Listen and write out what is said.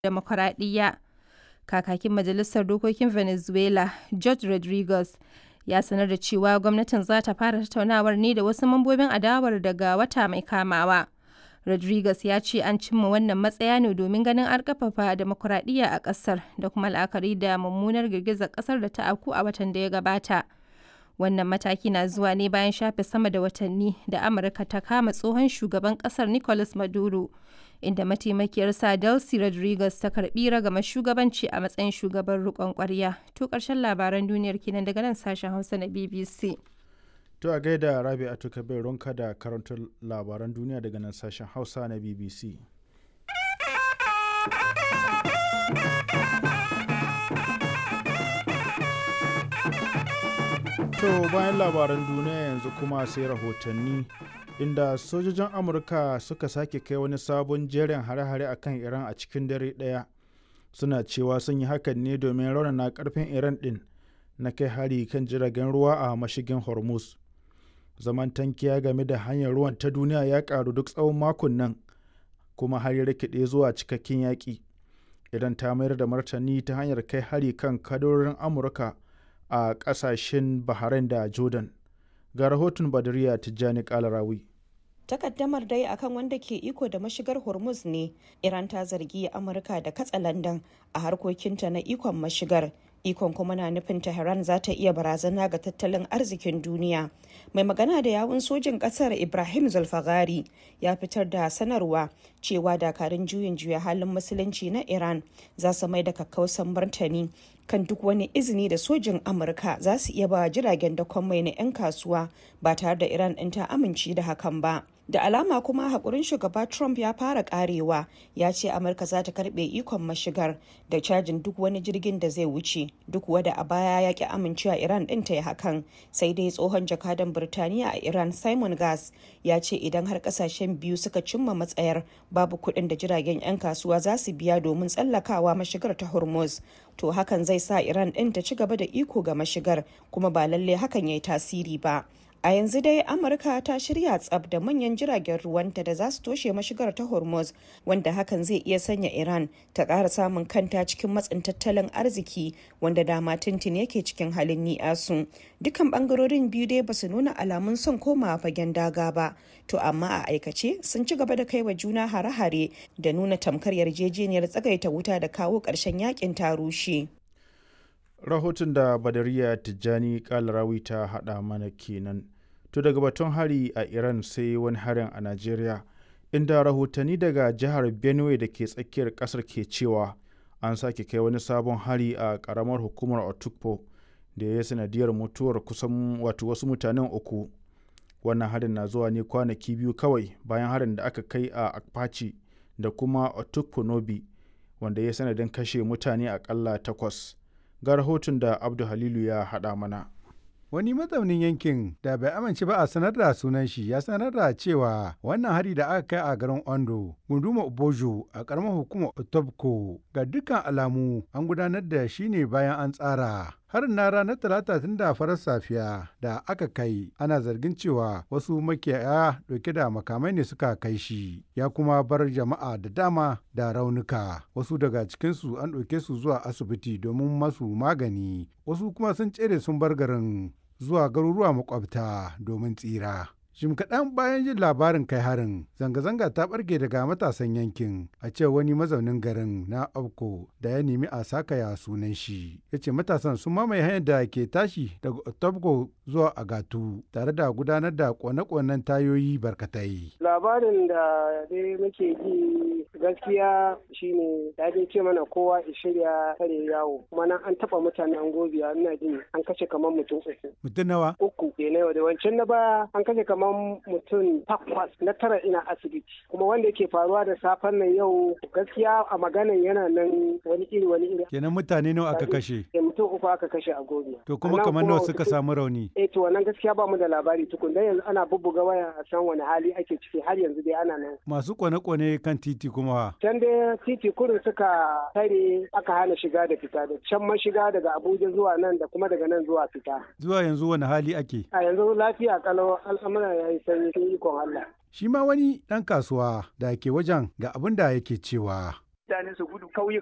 demokuraɗiyya. Kakakin Majalisar Dokokin Venezuela, Jorge Rodriguez, ya sanar da cewa gwamnatin za ta fara tattaunawar ne da wasu mambobin adawar daga wata mai kamawa. Rodriguez ya ce an cimma wannan matsaya ne domin ganin an ƙarfafa demokuraɗiyya a ƙasar da kuma la'akari da mummunar girgizar ƙasar da ta afku a watan da ya gabata. Wannan mataki na zuwa ne bayan shafe sama da watanni da Amurka ta kama tsohon shugaban ƙasar Nicolas Maduro, inda mataimakiyarsa Delcy Rodriguez ta karɓi ragamar shugabanci a matsayin shugaban riƙon ƙwarya. To ƙarshen labaran duniyar kenan daga nan sashen Hausa na BBC. To a gaida Rabi a bai ronka da karantar labaran duniya daga nan sashen Hausa na BBC. To bayan labaran duniya yanzu kuma sai rahotanni inda sojojin Amurka suka sake kai wani sabon jerin hare-hare a kan Iran a cikin dare ɗaya. Suna cewa sun yi hakan ne domin raunana karfin Iran ɗin na kai hari kan jiragen ruwa a mashigin Hormuz. zaman tankiya game da hanyar ruwan ta duniya ya karu duk tsawon makon nan kuma har ya rikide zuwa cikakken yaƙi idan ta mayar da martani ta hanyar kai hari kan kadorin amurka a ƙasashen bahrain da jordan ga rahoton badariya tijjani kalarawi takaddamar dai akan wanda ke iko da mashigar hormuz ne iran ta zargi amurka da katsa landan a harkokinta na ikon mashigar ikon kuma na nufin tehran za ta iya barazana ga tattalin arzikin duniya mai magana da yawun sojin kasar ibrahim zulfagari ya fitar da sanarwa cewa dakarun juyin juya halin musulunci na iran za su mai da kakkausan martani kan duk wani izini da sojin amurka za su iya ba jiragen dakon mai na 'yan kasuwa ba tare da iran ɗin ta amince da hakan ba da alama kuma haƙurin shugaba trump ya fara karewa ya ce amurka za ta karɓe ikon mashigar da cajin duk wani jirgin da zai wuce duk wada a baya ya ki amincewa iran ɗin ta yi hakan sai dai tsohon jakadan birtaniya a iran simon gas ya ce idan har ƙasashen biyu suka cimma matsayar babu kuɗin da jiragen 'yan kasuwa za su biya domin tsallakawa mashigar ta hormuz to hakan zai sa iran ɗin ta ci gaba da iko ga mashigar kuma ba lalle hakan ya yi tasiri ba A yanzu dai Amurka ta shirya tsab da manyan jiragen ruwanta da za su toshe mashigar ta Hormuz wanda hakan zai iya sanya Iran ta ƙara samun kanta cikin matsin tattalin arziki wanda dama tintin yake cikin halin ni'asu. Dukan bangarorin biyu dai ba su nuna alamun son komawa fagen daga ba, to amma a aikace sun ci gaba da kai wa juna hare-hare da nuna tamkar yarjejeniyar tsagaita wuta da kawo ƙarshen yakin ta rushe. rahoton da badariya tijjani kalarawi ta haɗa mana kenan to daga batun hari a iran sai wani harin a najeriya inda rahotanni daga jihar benue da ke tsakiyar ƙasar ke cewa an sake kai wani sabon hari a ƙaramar hukumar otukpo da ya sanadiyar mutuwar kusan wato wasu mutanen uku wannan harin na zuwa ne kwanaki biyu kawai bayan harin da aka kai a akpachi da kuma otukpo nobi wanda ya sanadin kashe mutane akalla takwas ga rahoton da abdu halilu ya haɗa mana wani mazaunin yankin da bai amince ba a sanar da sunan shi ya sanar da cewa wannan hari da aka kai a garin ondo gunduma obojo a karamar hukumar otobko ga dukkan alamu an gudanar da shi ne bayan an tsara harin na ranar talata tun da farar safiya da aka kai ana zargin cewa wasu makiyaya dauke da makamai ne suka kai shi ya kuma bar jama'a da dama da raunuka wasu daga cikinsu an ɗauke su zuwa asibiti domin masu magani wasu kuma sun tsere sun bar garin zuwa garuruwa makwabta domin tsira Jim kaɗan bayan jin labarin kai harin, zanga-zanga ta ɓarke daga matasan yankin a ce wani mazaunin garin na Abko da ya nemi a sakaya sunan shi. Ya ce matasan sun mamaye hanyar da ke tashi daga Otabgo zuwa Agatu tare da gudanar da kone-konen tayoyi barkatai. Labarin da dai muke ji gaskiya shine ya dai ce mana kowa ya shirya kare yawo kuma nan an taɓa mutane an gobiya ina jin an kashe kamar mutum uku. Mutum nawa? Uku ke na da wancan na baya an kashe kamar kamar mutum takwas na tara ina asibiti kuma wanda yake faruwa da safen nan yau gaskiya a maganan yana nan wani iri wani iri kenan mutane nawa aka kashe eh mutum uku aka kashe a gobe to kuma kamar nawa suka samu rauni eh to wannan gaskiya ba mu da labari tukun dan yanzu ana bubbuga waya a san wani hali ake ciki har yanzu dai ana nan masu kone-kone kan titi kuma can dai titi kurin suka tare aka hana shiga da fita da can man shiga daga Abuja zuwa nan da kuma daga nan zuwa fita zuwa yanzu wani hali ake a yanzu lafiya kalau al'amura ya yi sanyi sun ikon Allah. Shi ma wani ɗan kasuwa da ke wajen ga abin da yake cewa. mutane su gudu kauyuka